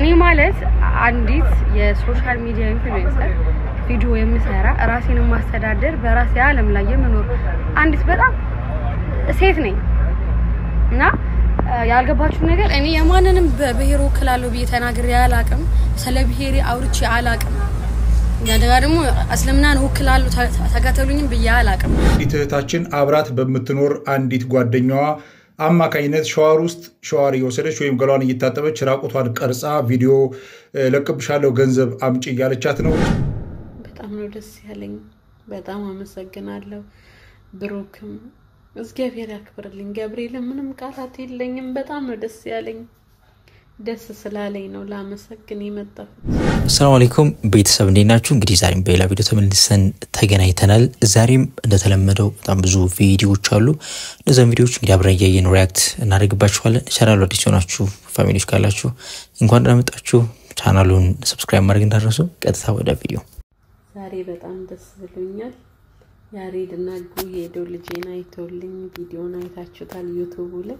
እኔ ማለት አንዲት የሶሻል ሚዲያ ኢንፍሉዌንሰር ቪዲዮ የምሰራ ራሴን የማስተዳደር በራሴ ዓለም ላይ የምኖር አንዲት በጣም ሴት ነኝ እና ያልገባችሁ ነገር እኔ የማንንም በብሔር ወክላለሁ ብዬ ተናግሬ አላቅም። ስለ ብሔሬ አውርቼ አላቅም። እንደገና ደግሞ እስልምናን ወክላለሁ ተከተሉኝም ብዬ አላቅም። አንዲት እህታችን አብራት በምትኖር አንዲት ጓደኛዋ አማካኝነት ሸዋር ውስጥ ሸዋር እየወሰደች ወይም ገሏን እየታጠበች ራቁቷን ቀርጻ ቪዲዮ ለቅብሻለሁ ገንዘብ አምጪ እያለቻት ነው። በጣም ነው ደስ ያለኝ። በጣም አመሰግናለሁ ብሩክም እግዚአብሔር ያክብርልኝ። ገብርኤልን ምንም ቃላት የለኝም። በጣም ነው ደስ ያለኝ። ደስ ስላለኝ ነው ላመሰግን የመጣሁት። አሰላሙ አለይኩም ቤተሰብ እንዴት ናችሁ? እንግዲህ ዛሬም በሌላ ቪዲዮ ተመልሰን ተገናኝተናል። ዛሬም እንደተለመደው በጣም ብዙ ቪዲዮዎች አሉ። እነዚያን ቪዲዮዎች እንግዲህ አብረን እያየን ሪያክት እናደርግባችኋለን። ቻናሉ አዲስ የሆናችሁ ፋሚሊዎች ካላችሁ እንኳን ደህና መጣችሁ። ቻናሉን ሰብስክራይብ ማድረግ እንዳትረሱ። ቀጥታ ወደ ቪዲዮ። ዛሬ በጣም ደስ ብሎኛል። ያሬድ እና ጉ ሄደው ልጄን አይተውልኝ ቪዲዮን አይታችሁታል ዩቱቡ ላይ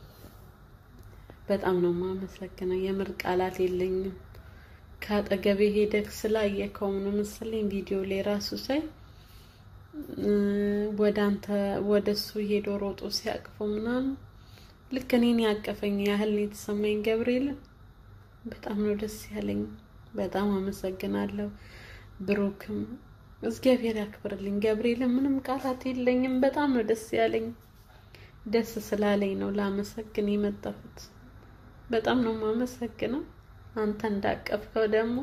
በጣም ነው የማመሰግነው። የምር ቃላት የለኝም። ከአጠገቤ ሄደክ ስላየከው ነው መሰለኝ ቪዲዮ ላይ ራሱ ሳይ ወደ አንተ ወደ እሱ ሄዶ ሮጦ ሲያቅፈው ምናምን ልክ እኔን ያቀፈኝ ያህል ነው የተሰማኝ። ገብርኤልን በጣም ነው ደስ ያለኝ። በጣም አመሰግናለሁ። ብሩክም እግዚአብሔር ያክብርልኝ። ገብርኤልን ምንም ቃላት የለኝም። በጣም ነው ደስ ያለኝ። ደስ ስላለኝ ነው ላመሰግን የመጣሁት። በጣም ነው የማመሰግነው። አንተ እንዳቀፍከው ደግሞ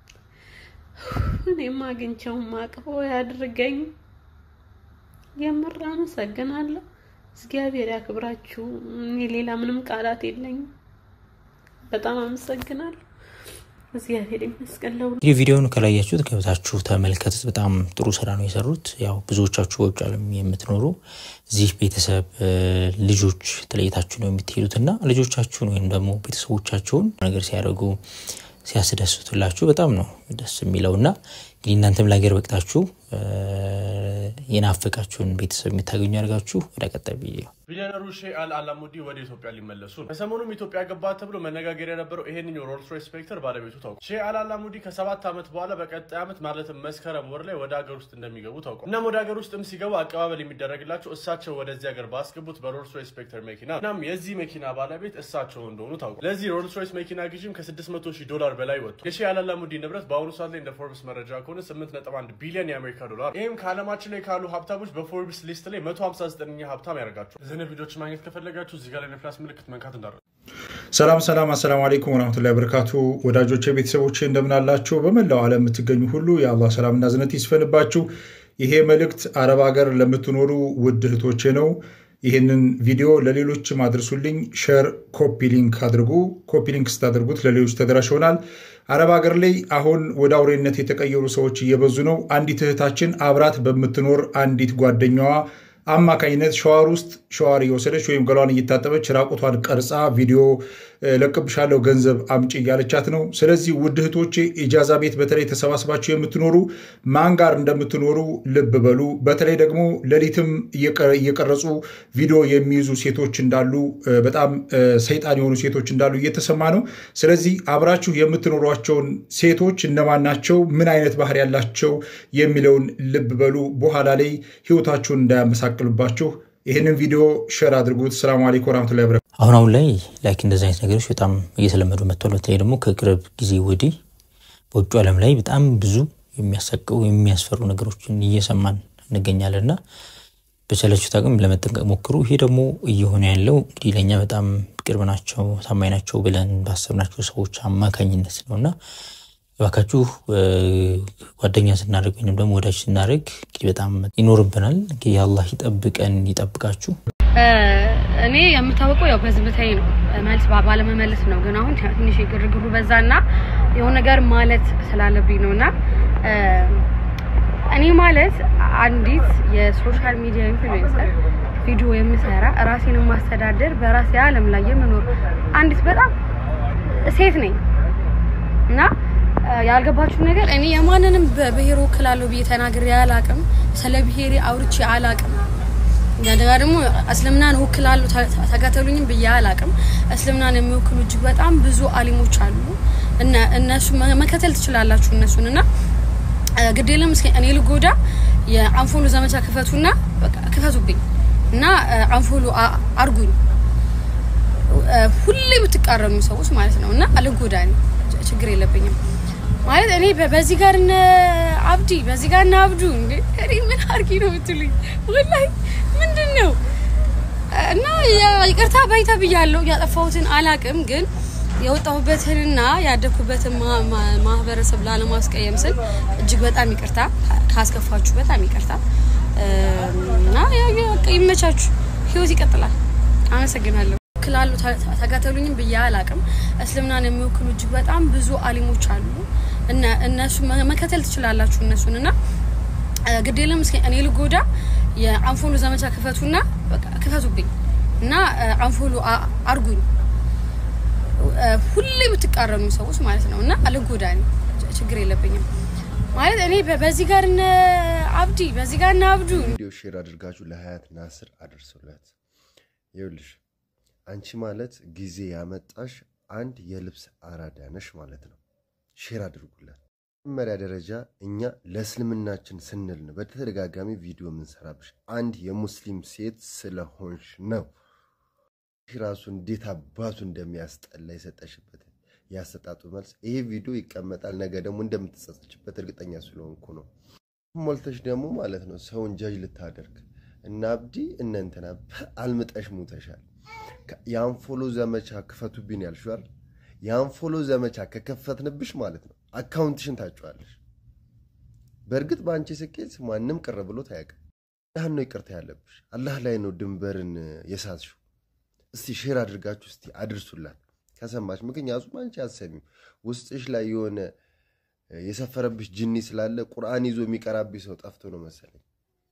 እኔም አግኝቼው ማቅፈው ያድርገኝ። የምር አመሰግናለሁ። እግዚአብሔር ያክብራችሁ። እኔ ሌላ ምንም ቃላት የለኝም። በጣም አመሰግናለሁ። እግዚአብሔር ይመስገን። እንግዲህ ቪዲዮውን ከላያችሁት ገብታችሁ ተመልከቱት። በጣም ጥሩ ስራ ነው የሰሩት። ያው ብዙዎቻችሁ በውጭ ዓለም የምትኖሩ እዚህ ቤተሰብ ልጆች ተለይታችሁ ነው የምትሄዱት እና ልጆቻችሁን ወይም ደግሞ ቤተሰቦቻችሁን ነገር ሲያደርጉ ሲያስደስቱላችሁ በጣም ነው ደስ የሚለው እና እንግዲህ እናንተም ለሀገር በቅታችሁ የናፈቃችሁን ቤተሰብ የምታገኙ ያደርጋችሁ። ወደ ቀጣይ ቪዲዮ ቢሊዮነሩ ሼህ አል አላሙዲ ወደ ኢትዮጵያ ሊመለሱ ነው። ከሰሞኑም ኢትዮጵያ ገባ ተብሎ መነጋገር የነበረው ይሄንኛው ሮልስ ሮይስ ስፔክተር ባለቤቱ ታውቋል። ሼህ አል አላሙዲ ከሰባት ዓመት በኋላ በቀጣይ ዓመት ማለትም መስከረም ወር ላይ ወደ ሀገር ውስጥ እንደሚገቡ ታውቋል። እናም ወደ ሀገር ውስጥም ሲገቡ አቀባበል የሚደረግላቸው እሳቸው ወደዚህ ሀገር ባስገቡት በሮልስ ሮይስ ስፔክተር መኪና እናም የዚህ መኪና ባለቤት እሳቸው እንደሆኑ ታውቋል። ለዚህ ሮልስ ሮይስ መኪና ግዥም ከ600 ሺህ ዶላር በላይ ወጥቷል። የሼህ አል አላሙዲ ንብረት በአሁኑ ሰዓት ላይ እንደ ፎርብስ መረጃ ከሆነ 8.1 ቢሊዮን የአሜሪካ ዶላር ይህም ከዓለማችን ላይ ካሉ ሀብታሞች በፎርብስ ሊስት ላይ 159ኛ ሀብታም ያደርጋቸዋል። እዚህ ቪዲዮች ማግኘት ከፈለጋችሁ እዚህ ጋር ላይ ነፍላስ ምልክት መንካት እንዳረ ሰላም ሰላም፣ አሰላሙ አለይኩም ወረህመቱላሂ ወበረካቱ። ወዳጆቼ ቤተሰቦቼ እንደምናላችሁ በመላው ዓለም የምትገኙ ሁሉ የአላህ ሰላምና ዝነት ይስፈንባችሁ። ይሄ መልእክት አረብ ሀገር ለምትኖሩ ውድ እህቶቼ ነው። ይህንን ቪዲዮ ለሌሎችም አድርሱልኝ። ሸር ኮፒ ሊንክ አድርጉ። ኮፒ ሊንክ ስታደርጉት ለሌሎች ተደራሽ ይሆናል። አረብ ሀገር ላይ አሁን ወደ አውሬነት የተቀየሩ ሰዎች እየበዙ ነው። አንዲት እህታችን አብራት በምትኖር አንዲት ጓደኛዋ አማካኝነት ሸዋር ውስጥ ሸዋር እየወሰደች ወይም ገሏን እየታጠበች ራቁቷን ቀርጻ ቪዲዮ ለቅብሻለሁ ገንዘብ አምጪ እያለቻት ነው። ስለዚህ ውድ እህቶቼ ኢጃዛ ቤት በተለይ ተሰባስባችሁ የምትኖሩ ማን ጋር እንደምትኖሩ ልብ በሉ። በተለይ ደግሞ ሌሊትም እየቀረጹ ቪዲዮ የሚይዙ ሴቶች እንዳሉ፣ በጣም ሰይጣን የሆኑ ሴቶች እንዳሉ እየተሰማ ነው። ስለዚህ አብራችሁ የምትኖሯቸውን ሴቶች እነማን ናቸው፣ ምን አይነት ባህሪ ያላቸው የሚለውን ልብ በሉ። በኋላ ላይ ህይወታችሁን እንዳያመሳቅልባችሁ ይህንን ቪዲዮ ሸር አድርጉት። ሰላሙ አለይኩም ወረህመቱላሂ ወበረካቱህ። አሁን አሁን ላይ ላይክ እንደዚህ አይነት ነገሮች በጣም እየተለመዱ መጥቷል። በተለይ ደግሞ ከቅርብ ጊዜ ወዲህ በውጭ ዓለም ላይ በጣም ብዙ የሚያሰቅው የሚያስፈሩ ነገሮችን እየሰማን እንገኛለን እና በቻላችሁት አቅም ለመጠንቀቅ ሞክሩ። ይሄ ደግሞ እየሆነ ያለው እንግዲህ ለእኛ በጣም ቅርብ ናቸው፣ ታማኝ ናቸው ብለን ባሰብናቸው ሰዎች አማካኝነት ነው እና እባካችሁ ጓደኛ ስናደርግ ወይም ደግሞ ወዳጅ ስናደርግ እንግዲህ በጣም ይኖርብናል። እንግዲህ አላህ ይጠብቀን ይጠብቃችሁ። እኔ የምታወቀው ያው በዝምታዬ ነው፣ መልስ ባለመመለስ ነው። ግን አሁን ትንሽ ግርግሩ በዛና የሆነ ነገር ማለት ስላለብኝ ነው እና እኔ ማለት አንዲት የሶሻል ሚዲያ ኢንፍሉዌንሰር ቪዲዮ የምሰራ ራሴን የማስተዳደር በራሴ ዓለም ላይ የምኖር አንዲት በጣም ሴት ነኝ እና ያልገባችሁ ነገር እኔ የማንንም በብሔር ወክላለሁ ብዬ ተናግሬ አላቅም። ስለ ብሔሬ አውርቼ አላቅም። እንደገና ደግሞ እስልምናን ወክላለሁ ተከተሉኝም ብዬ አላቅም። እስልምናን የሚወክሉ እጅግ በጣም ብዙ አሊሞች አሉ። እነሱ መከተል ትችላላችሁ እነሱን እና ግድ የለም እስኪ እኔ ልጎዳ የአንፎሎ ዘመቻ ክፈቱና በቃ ክፈቱብኝ እና አንፎሎ አርጉኝ ሁሌ የምትቃረኑ ሰዎች ማለት ነው እና ልጎዳ ችግር የለብኝም ማለት እኔ በዚህ ጋር እነ አብዲ በዚህ ጋር እነ አብዱ እንዴ እኔ ምን አርጊ ነው የምትሉኝ ወላሂ ምንድን ነው እና ይቅርታ ባይታ ብያለሁ ያጠፋሁትን አላቅም ግን የወጣሁበትንና ያደግኩበትን ማህበረሰብ ላለማስቀየም ስል እጅግ በጣም ይቅርታ ካስከፋችሁ በጣም ይቅርታ እና ይመቻችሁ ህይወት ይቀጥላል አመሰግናለሁ ክላሉ ተከተሉኝም ብዬ አላቅም እስልምናን የሚወክሉ እጅግ በጣም ብዙ አሊሞች አሉ እነሱ መከተል ትችላላችሁ እነሱን እና ግድ የለም እስኪ እኔ ልጎዳ የአንፎሎ ዘመቻ ክፈቱና ክፈቱብኝ እና አንፎሎ አርጉኝ ሁሌ የምትቃረኑ ሰዎች ማለት ነው እና ልጎዳ ችግር የለብኝም ማለት እኔ በዚህ ጋር እነ አብዲ በዚህ ጋር እነ አብዱ ቪዲዮ ሼር አድርጋችሁ ለሀያት ናስር አድርሱላት ይኸውልሽ አንቺ ማለት ጊዜ ያመጣሽ አንድ የልብስ አራዳ ነሽ ማለት ነው ሼር አድርጉላት መጀመሪያ ደረጃ እኛ ለእስልምናችን ስንል ነው በተደጋጋሚ ቪዲዮ የምንሰራብሽ አንድ የሙስሊም ሴት ስለሆንሽ ነው ራሱ እንዴት አባቱ እንደሚያስጠላ የሰጠሽበት ያሰጣጡ መልስ ይሄ ቪዲዮ ይቀመጣል ነገ ደግሞ እንደምትጸጸችበት እርግጠኛ ስለሆንኩ ነው ሞልተሽ ደግሞ ማለት ነው ሰውን ጃጅ ልታደርግ እና አብዲ እነ እንትና አልምጠሽ ሙተሻል የአንፎሎ ዘመቻ ክፈቱብኝ ያልሽዋል የአንፎሎ ዘመቻ ከከፈትንብሽ ማለት ነው አካውንትሽን ታጭዋለሽ በእርግጥ በአንቺ ስኬት ማንም ቅር ብሎት አያውቅም አላህን ነው ይቅርታ ያለብሽ አላህ ላይ ነው ድንበርን የሳትሽው እስቲ ሼር አድርጋችሁ እስቲ አድርሱላት ከሰማች ምክንያቱም አንቺ አሰሚው ውስጥሽ ላይ የሆነ የሰፈረብሽ ጅኒ ስላለ ቁርአን ይዞ የሚቀራብሽ ሰው ጠፍቶ ነው መሰለኝ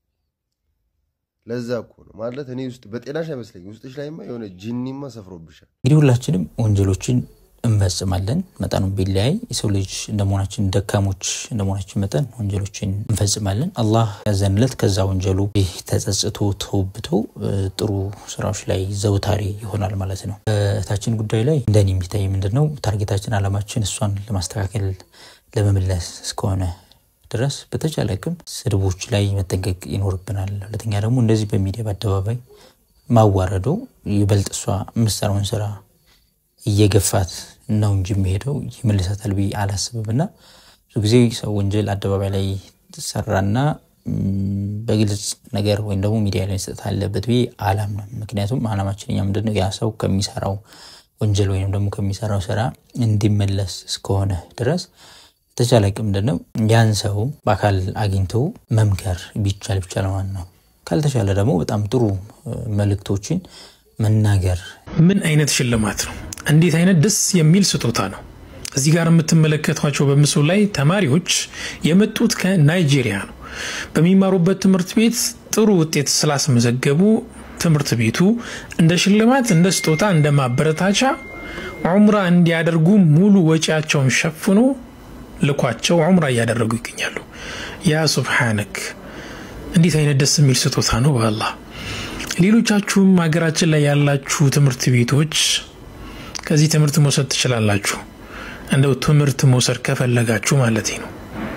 ለዛ እኮ ነው ማለት እኔ ውስጥ በጤናሽ አይመስለኝ ውስጥሽ ላይማ የሆነ ጅኒማ ሰፍሮብሻል እንግዲህ ሁላችንም ወንጀሎችን እንፈጽማለን መጠኑ ቢለያይ የሰው ልጅ እንደመሆናችን ደካሞች እንደመሆናችን መጠን ወንጀሎችን እንፈጽማለን አላህ ያዘንለት ከዛ ወንጀሉ ተጸጽቶ ተውብቶ ጥሩ ስራዎች ላይ ዘውታሪ ይሆናል ማለት ነው እህታችን ጉዳይ ላይ እንደኔ የሚታይ ምንድን ነው ታርጌታችን አላማችን እሷን ለማስተካከል ለመመለስ እስከሆነ ድረስ በተቻለ አቅም ስድቦች ላይ መጠንቀቅ ይኖርብናል ሁለተኛ ደግሞ እንደዚህ በሚዲያ በአደባባይ ማዋረዶ ይበልጥ እሷ የምትሰራውን ስራ እየገፋት ነው እንጂ የሚሄደው ይመልሳታል ብዬ አላስብም እና ብዙ ጊዜ ሰው ወንጀል አደባባይ ላይ ሰራና በግልጽ ነገር ወይም ደግሞ ሚዲያ ላይ መስጠት አለበት ብዬ አላምንም ምክንያቱም አላማችን እኛ ምንድነው ያ ሰው ከሚሰራው ወንጀል ወይም ደግሞ ከሚሰራው ስራ እንዲመለስ እስከሆነ ድረስ ተቻለ ቅም ምንድነው ያን ሰው በአካል አግኝቶ መምከር ቢቻል ቢቻል ማለት ነው ካልተቻለ ደግሞ በጣም ጥሩ መልእክቶችን መናገር ምን አይነት ሽልማት ነው እንዴት አይነት ደስ የሚል ስጦታ ነው እዚህ ጋር የምትመለከቷቸው በምስሉ ላይ ተማሪዎች የመጡት ከናይጄሪያ ነው በሚማሩበት ትምህርት ቤት ጥሩ ውጤት ስላስመዘገቡ ትምህርት ቤቱ እንደ ሽልማት እንደ ስጦታ እንደ ማበረታቻ ዑምራ እንዲያደርጉ ሙሉ ወጪያቸውን ሸፍኖ ልኳቸው ዑምራ እያደረጉ ይገኛሉ ያ ሱብሓነክ እንዴት አይነት ደስ የሚል ስጦታ ነው በአላህ ሌሎቻችሁም ሀገራችን ላይ ያላችሁ ትምህርት ቤቶች ከዚህ ትምህርት መውሰድ ትችላላችሁ እንደው ትምህርት መውሰድ ከፈለጋችሁ ማለት ነው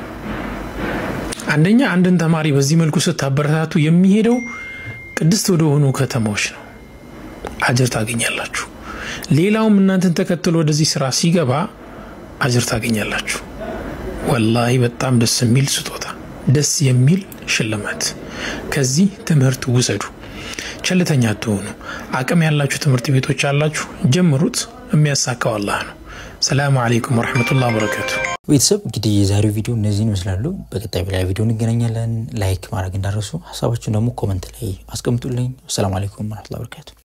አንደኛ አንድን ተማሪ በዚህ መልኩ ስታበረታቱ የሚሄደው ቅድስት ወደሆኑ ከተማዎች ነው አጅር ታገኛላችሁ ሌላውም እናንተን ተከትሎ ወደዚህ ስራ ሲገባ አጅር ታገኛላችሁ ወላሂ በጣም ደስ የሚል ስጦታ ደስ የሚል ሽልማት ከዚህ ትምህርት ውሰዱ ቸልተኛ አትሆኑ አቅም ያላችሁ ትምህርት ቤቶች አላችሁ ጀምሩት የሚያሳካው አላህ ነው ሰላሙ አለይኩም ወረሕመቱላህ በረከቱ ቤተሰብ እንግዲህ የዛሬው ቪዲዮ እነዚህን ይመስላሉ በቀጣይ በሌላ ቪዲዮ እንገናኛለን ላይክ ማድረግ እንዳረሱ ሀሳባችን ደግሞ ኮመንት ላይ አስቀምጡልኝ አሰላሙ አለይኩም ወረሕመቱላህ በረከቱ